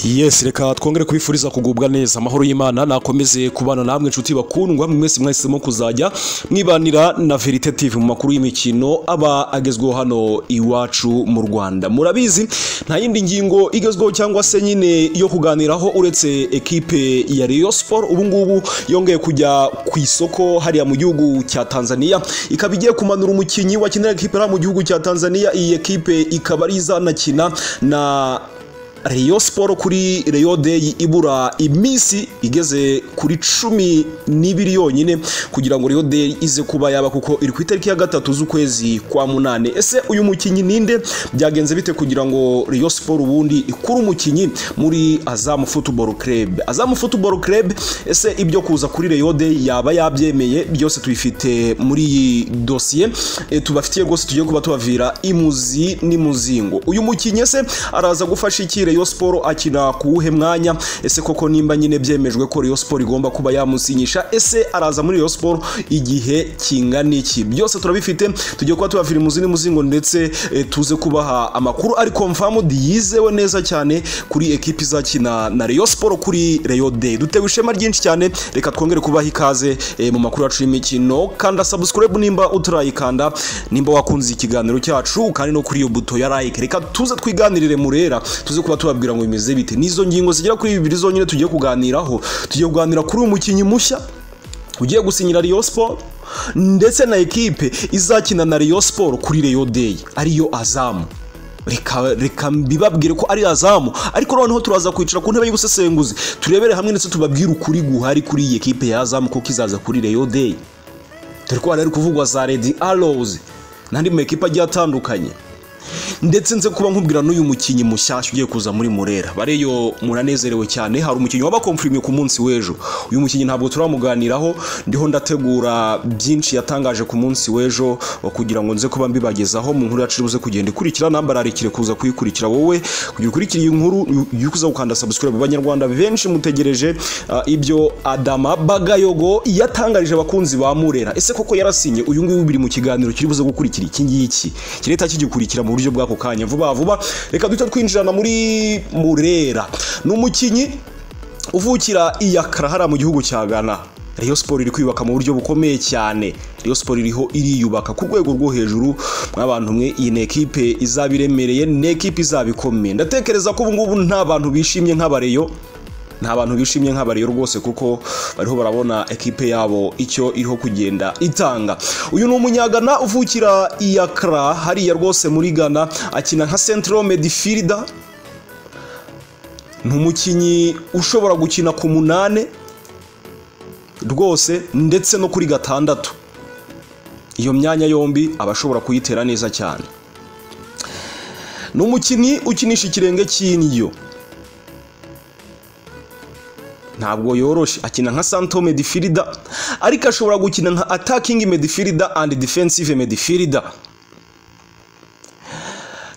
yesi reka twongere kubifuriza kugubwa neza amahoro y'imana nakomeze kubana namwe inshuti bakundwa mwese mwahisemo kuzajya mwibanira na verite tv mu makuru y'imikino aba agezweho hano iwacu mu rwanda murabizi nta yindi ngingo igezweho cyangwa se nyine yo kuganiraho uretse ekipe ya Rayon Sport ubu ngubu yongeye kujya ku isoko hariya mu gihugu cya Tanzania ikaba igiye kumanura umukinnyi wakinira ekipe hariya mu gihugu cya Tanzania iyi ekipe ikaba ari izanakina na Rayon Sport kuri Rayon Day ibura iminsi igeze kuri cumi n'ibiri yonyine kugira ngo Rayon Day ize kuba yaba kuko iri ku itariki ya gatatu z'ukwezi kwa munane ese uyu mukinnyi ninde byagenze bite kugira ngo Rayon Sport ubundi ikure umukinnyi muri Azam Football Club Azam Football Club ese ibyo kuza kuri Rayon Day yaba yabyemeye byose tubifite muri iyi dosiye e, tubafitiye rwose tugiye kuba tubavira imuzi n'imuzingo uyu mukinnyi ese araza gufasha iki Rayon Sport akina kuwuhe mwanya ese koko nimba nyine byemejwe ko Rayon Sport igomba kuba yamusinyisha ese araza muri Rayon Sport igihe kingana iki byose turabifite tugiye kuba tubavira imuzi n'imuzingo ndetse e, tuze kubaha amakuru ari confirmed yizewe neza cyane kuri ekipi izakina na Rayon Sport kuri Rayon Day dutewe ishema ryinshi cyane reka twongere kubaha ikaze e, mu makuru yacu y'imikino kanda subscribe nimba utarayikanda nimba wakunze ikiganiro cyacu kandi no kuri iyo buto ya like reka tuze twiganirire murera tuze kuba tubabwira ngo bimeze bite n'izo ngingo zigera kuri bibiri zonyine tugiye kuganiraho tugiye kuganira kuri uyu mukinnyi mushya ugiye gusinyira Rayon Sport ndetse na ekipe izakina na Rayon Sport kuri Rayon Day ariyo Azamu reka reka mbibabwire ko ari azamu ariko noneho turaza kwicara ku ntebe y'ubusesenguzi turebere hamwe ndetse tubabwire ukuri guhari kuri iyi ekipe ya azamu ko kizaza kuri Rayon Day dore ko hari kuvugwa za Red Arrows n'andi mu ekipa agiye atandukanye ndetse nze kuba nkubwira n'uyu mukinnyi mushyashya ugiye kuza muri murera bareyo muranezerewe cyane hari umukinnyi wabakomfirime ku munsi w'ejo uyu mukinnyi ntabwo turamuganiraho ndiho ndategura byinshi yatangaje ku munsi w'ejo kugira ngo nze kuba mbibagezaho mu nkuru yacu ibuze kugenda ikurikira nambararikire kuza kuyikurikira wowe kugira ukurikire iyi nkuru ujye kuza gukanda subscribe abanyarwanda benshi mutegereje uh, ibyo adama bagayogo yatangarije abakunzi ba murera ese koko yarasinye uyu nguyu biri mu kiganiro kiri buze gukurikira iki ngiki kireta kigikurikira mu buryo bw'ako kanya vuba vuba reka duhita twinjirana muri murera ni umukinnyi uvukira iyakara hariya mu gihugu cya ghana Rayon Sport iri kwiyubaka mu buryo bukomeye cyane Rayon Sport iriho iriyubaka ku rwego rwo hejuru mw'abantu mwe iyi ni ekipe izabiremereye ni ekipe izabikomeye ndatekereza ko ubu ngubu nta bantu bishimye nk'abareyo nta bantu bishimye nk'abariyo rwose kuko bariho barabona ekipe yabo icyo iriho kugenda itanga uyu ni umunyagana uvukira iyakara hariya rwose muri ghana akina nka central medifirida ni umukinnyi ushobora gukina ku munani rwose ndetse no kuri gatandatu iyo myanya yombi aba ashobora kuyitera neza cyane ni umukinnyi ukinisha ikirenge cy'indyo ntabwo yoroshe akina nka santo medifirida ariko ashobora gukina nka atakingi medifirida and defensive medifirida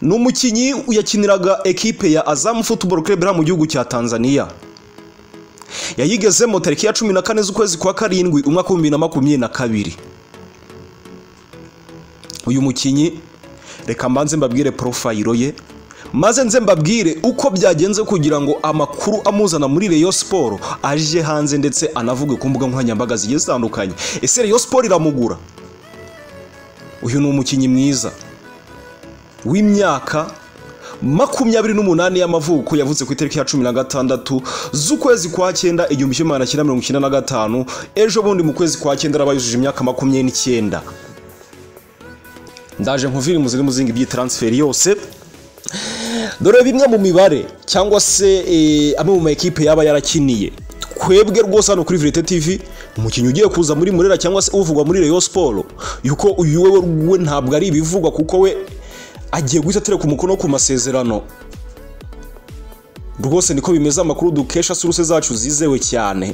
ni umukinnyi yakiniraga ekipe ya azamu football club mu gihugu cya tanzania yayigezemo tariki ya cumi na kane z'ukwezi kwa karindwi umwaka w'ibihumbi na makumyabiri na kabiri uyu mukinnyi reka mbanze mbabwire porofayiro ye maze nze mbabwire uko byagenze kugira ngo amakuru amuzana muri Rayon Sport aje hanze ndetse anavuge ku mbuga nkoranyambaga zigiye zitandukanye ese Rayon Sport iramugura uyu ni umukinnyi mwiza w'imyaka makumyabiri n'umunani y'amavuko yavutse ku itariki ya cumi na gatandatu z'ukwezi kwa cyenda igihumbi kimwe magana cyenda mirongo icyenda na gatanu ejo bundi mu kwezi kwa cyenda araba yujuje imyaka makumyabiri n'icyenda ndaje nkuvire imuziri muzingi by'iyi taransiferi yose dore bimwe mu mibare cyangwa se amwe mu makipe yaba yarakiniye twebwe rwose hano kuri Verite TV umukinnyi ugiye kuza muri murera cyangwa se uvugwa muri Rayon Sport yuko uyu we we ntabwo ari ibivugwa kuko we agiye guhita atereka umukono ku masezerano rwose niko bimeze amakuru dukesha suruse zacu zizewe cyane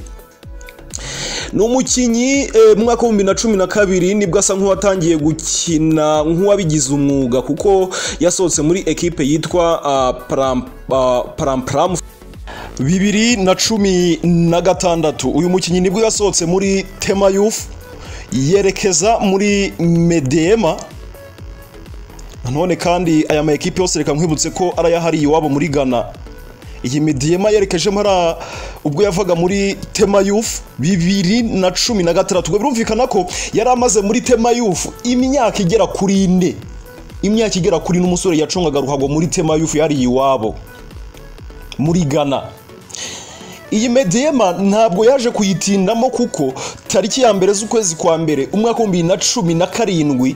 ni umukinnyi mu mwaka w'ibihumbi na cumi na kabiri nibwo asa nk'uwatangiye gukina nk'uwabigize umwuga kuko yasohotse muri ekipe yitwa paramparamu bibiri na cumi na gatandatu uyu mukinnyi nibwo yasohotse muri tema yufu yerekeza muri medema nanone kandi aya ma ekipe yose reka nkwibutse ko ari ayahariye iwabo muri ghana iyi midiyema yerekejemo hariya ubwo yavaga muri tema yufu bibiri na cumi na gatandatu birumvikana ko yari amaze muri tema yufu imyaka igera kuri ine imyaka igera kuri n'umusore yacungaga ruhago muri tema yufu yari iwabo muri ghana iyi mediyema ntabwo yaje kuyitindamo kuko tariki ya mbere z'ukwezi kwa mbere umwaka w'ibihumbi bibiri na cumi na karindwi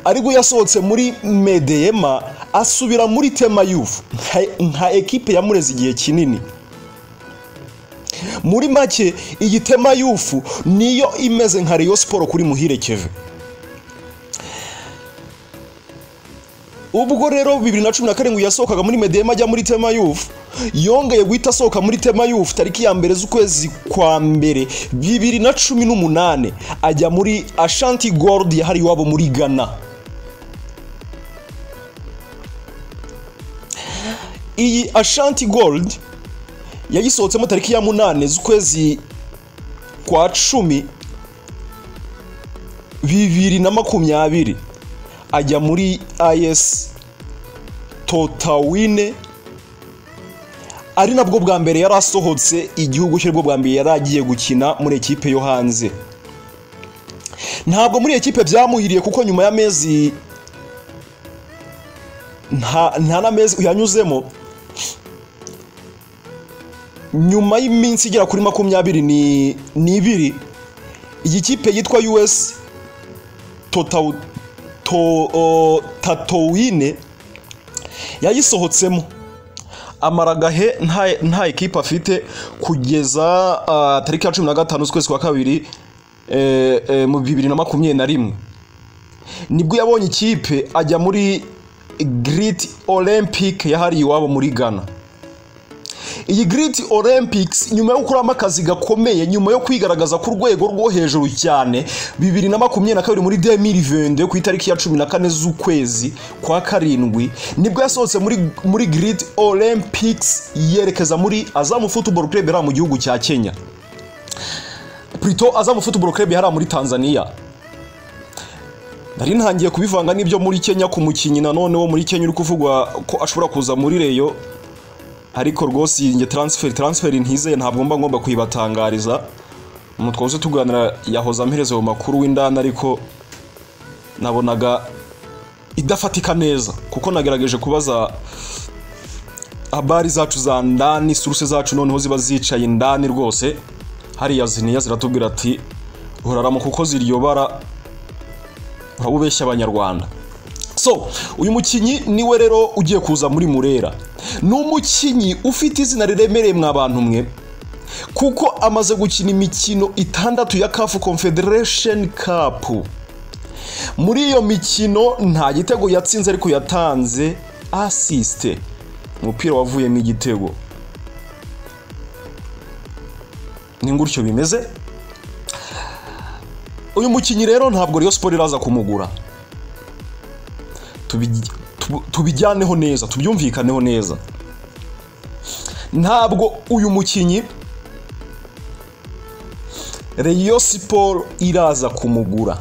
aribwo yasohotse muri mediyema asubira muri tema yufu nka ekipe yamureze igihe kinini muri make iyi tema yufu niyo imeze nka reyo siporo kuri muhirekeve ubwo rero bibiri na cumi na karindwi yasohokaga muri mediyema ajya muri tema yufu yongeye guhita asohoka muri tema yufu tariki ya mbere z'ukwezi kwa mbere bibiri na cumi n'umunani ajya muri ashanti gorudi yahari iwabo muri ghana iyi ashanti gorudi yayisohotsemo tariki ya munani z'ukwezi kwa cumi bibiri na makumyabiri ajya muri ayesi totawine ari nabwo bwa mbere yari asohotse igihugu cye bwo bwa mbere yari agiye gukina muri ekipe yo hanze ntabwo muri ekipe byamuhiriye kuko nyuma y'amezi nta n'amezi yanyuzemo nyuma y'iminsi igera kuri makumyabiri n'ibiri iyi kipe yitwa us tatowine yayisohotsemo amaragahe nta ekipa afite kugeza tariki ya cumi na gatanu z'ukwezi kwa kabiri mu bibiri na makumyabiri na rimwe nibwo yabonye ikipe ajya muri giriti olympique yahariye iwabo muri ghana iyi giriti olympics nyuma yo gukuramo akazi gakomeye nyuma yo kwigaragaza ku rwego rwo hejuru cyane bibiri na makumyabiri na kabiri muri demiri vende ku itariki ya cumi na kane z'ukwezi kwa karindwi nibwo yasohotse muri muri giriti olympics yerekeza muri azamu futuboro kurebe hariya mu gihugu cya kenya purito azamu futuboro kurebe hariya muri tanzania nari ntangiye kubivanga n'ibyo muri kenya ku mukinnyi nanone wo muri kenya uri kuvugwa ko ashobora kuza muri reyo ariko rwose iyi nge taransiferi taransiferi ntizeye ntabwo mba ngomba kuyibatangariza twose tuganira yahoze ampereza mu makuru w'indani ariko nabonaga idafatika neza kuko nagerageje kubaza abari zacu za ndani suruse zacu noneho ziba zicaye indani rwose hariya ziniya ziratubwira ati urarama kuko ziryobara uraba ubeshya abanyarwanda so uyu mukinnyi niwe rero ugiye kuza muri murera ni umukinnyi ufite izina riremereye mwabantu mwe kuko amaze gukina imikino itandatu ya kafu confederation cup muri iyo mikino nta gitego yatsinze ariko yatanze asisite umupira wavuyemo igitego ni gutyo bimeze uyu mukinnyi rero ntabwo riyo siporo iraza kumugura tubijyaneho neza tubyumvikaneho neza ntabwo uyu mukinnyi reyo siporo iraza kumugura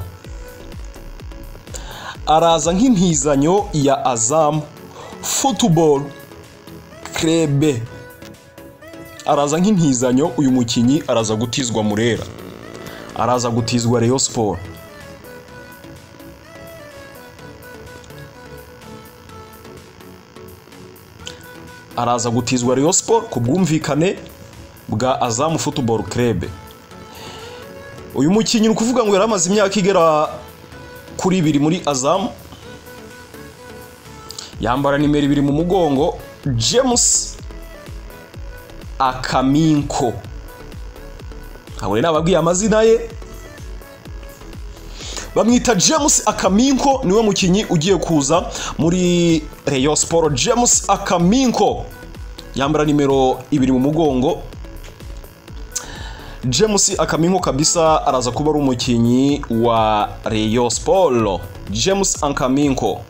araza nk'impizanyo ya azamu futuboro krebe araza nk'impizanyo uyu mukinnyi araza gutizwa murera araza gutizwa reyo siporo araza gutizwa Rayon Sport ku bwumvikane bwa Azam Football Club uyu mukinnyi ukuvuga ngo yaramaze imyaka igera kuri ibiri muri Azam yambara nimero ibiri mu mugongo James Akaminko abo rero nababwiye amazina ye bamwita james akaminko niwe mukinnyi ugiye kuza muri reyo siporo james akaminko yambara nimero ibiri mu mugongo james akaminko kabisa araza kuba ari umukinnyi wa reyo siporo james akaminko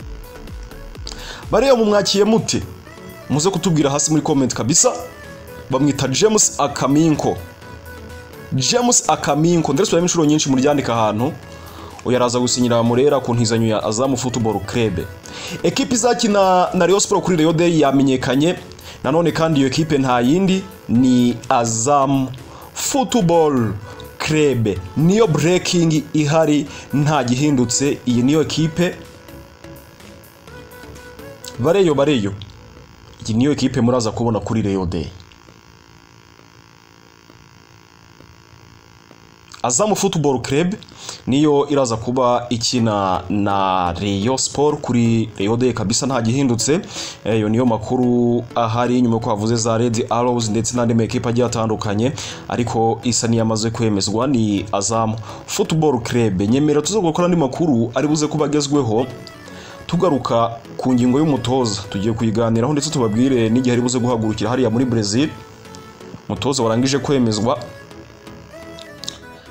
bariya mumwakiye muti muze kutubwira hasi muri komenti kabisa bamwita james akaminko james akaminko ndetse turabona inshuro nyinshi muryandika ahantu uyu araza gusinyira murera ku ntizanyo ya azamu futuboro kerebe ekipa izakina na Rayon Sport kuri Rayon Day yamenyekanye nanone kandi iyo kipe nta yindi ni azamu futuboro kerebe niyo burekingi ihari nta gihindutse iyi niyo kipe bareyo bareyo iyi niyo kipe muraza kubona kuri Rayon Day Azamu Football Club niyo iraza kuba ikina na Rayon Sport kuri Rayon Day kabisa nta gihindutse iyo niyo makuru ahari nyuma ko havuze za Red Arrows ndetse n'andi mekipe agiye atandukanye ariko isa niyamaze kwemezwa ni Azamu Football Club nyemera tuza gukora andi makuru ari buze kuba agezweho tugaruka ku ngingo y'umutoza tugiye kuyiganiraho ndetse tubabwire n'igihe ari buze guhagurukira hariya muri Brazil umutoza warangije kwemezwa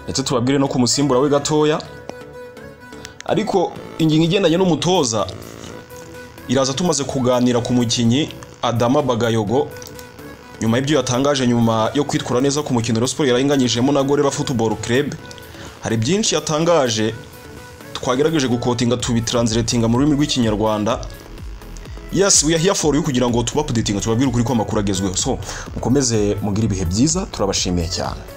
ndetse tubabwire no ku musimbura we gatoya ariko ingingo igendanye n'umutoza iraza tumaze kuganira ku mukinnyi adama bagayogo nyuma y'ibyo yatangaje nyuma yo kwitwara neza ku mukino wa siporo yarayinganyijemo na gorera futuboro kerebe hari byinshi yatangaje twagerageje gukotinga tubitransiletinga mu rurimi rw'ikinyarwanda yesi we here for you kugira ngo tubapudetinga tubabwire ukuri ko amakuru agezweho so mukomeze mugire ibihe byiza turabashimiye cyane